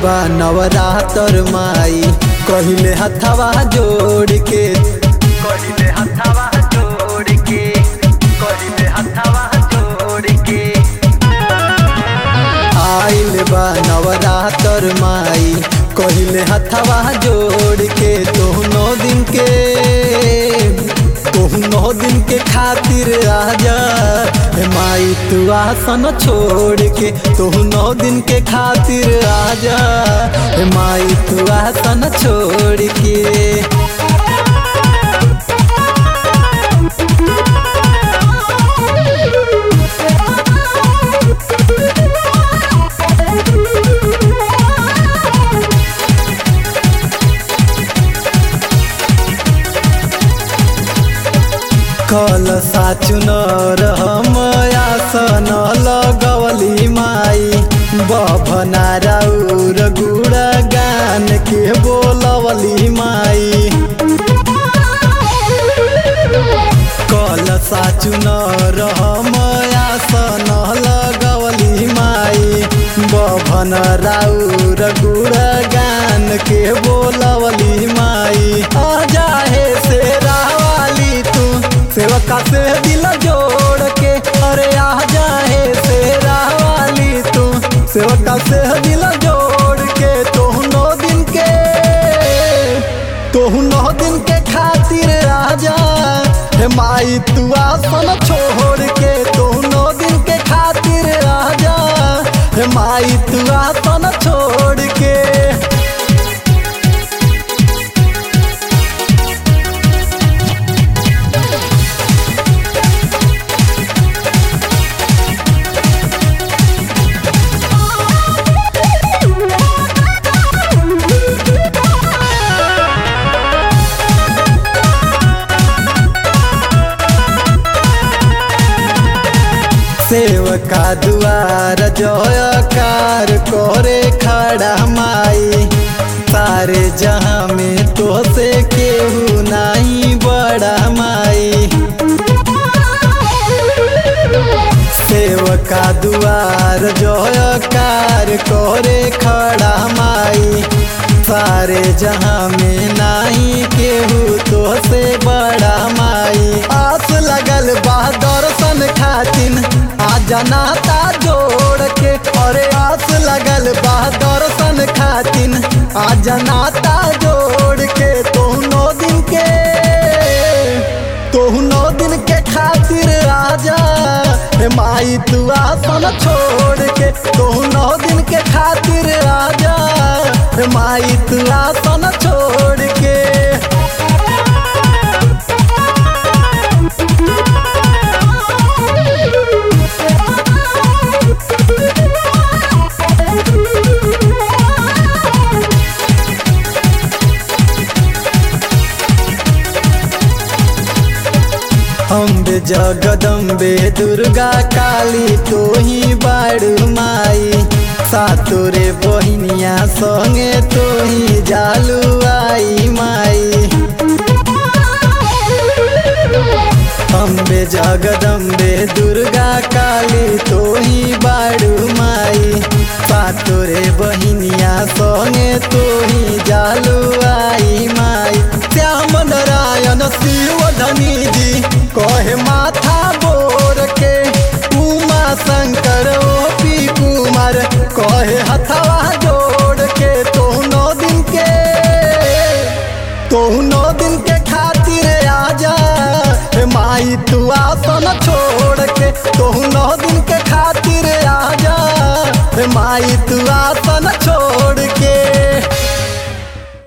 बा नवरातर माई कहिले हथवा जोड़ के कहिले हथवा जोड़ के कहिले हथवा जोड़ के आइल बा नवरातर माई कहिले हथवा जोड़ के तोहनो दिन के तोहनो दिन के खातिर आजा हे माई तू आसन छोड़ के तोहनो दिन के खातिर आजा हे माई तू आसन छोड़ के कल साचुनर हम आसन लगवली माई बभना राउर गुड़ा गान के बोलवली माई कल साचुनर हम आसन लगवली माई बभन राउर गुड़ा गान के बोलवली माई आ जाहे से रावाली तू सेवका से दिल जोड़ के अरे आ जाहे से रावाली तू सेवका से दिल जोड़ के तोहनो दिन के तोहनो दिन के खातिर आजा हे माई तू आसन छोड़ के तोहनो दिन के खातिर आजा हे माई तू आसन छोड़ के सेवका दुआर जयकार करे खड़ा माई सारे जहाँ में तो से केहू नहीं बड़ा माई सेवका दुआर जयकार करे खड़ा माई सारे जहाँ में नहीं केहू तो से बड़ा माई आस लगल बा दर्शन खातिन आ जनाता जोड़ के अरे आस लगल बा दर्शन खातिन आ जनाता जोड़ के तोहनो दिन के तोहनो दिन के खातिर आजा हे माई तू आसन छोड़ के तोहनो दिन के खातिर आजा हे माई तू आसन छोड़ के अम्बे जगदम्बे दुर्गा काली तोही बाड़ू माई सातोरे बहिनिया संगे तोही जालू आई माई अम्बे जगदम्बे दुर्गा काली तोही बाड़ू माई सातोरे बहिनिया संगे तोही जालू आई माई श्याम नारायण शिव धनी जी कहे माथा बोर के उमा शंकर ओ पी कुमार कहे हथवा जोड़ के तोहनो दिन के तोहनो दिन के खातिर आजा हे माई तू आसन छोड़ के तोहनो दिन के खातिर आजा हे माई तू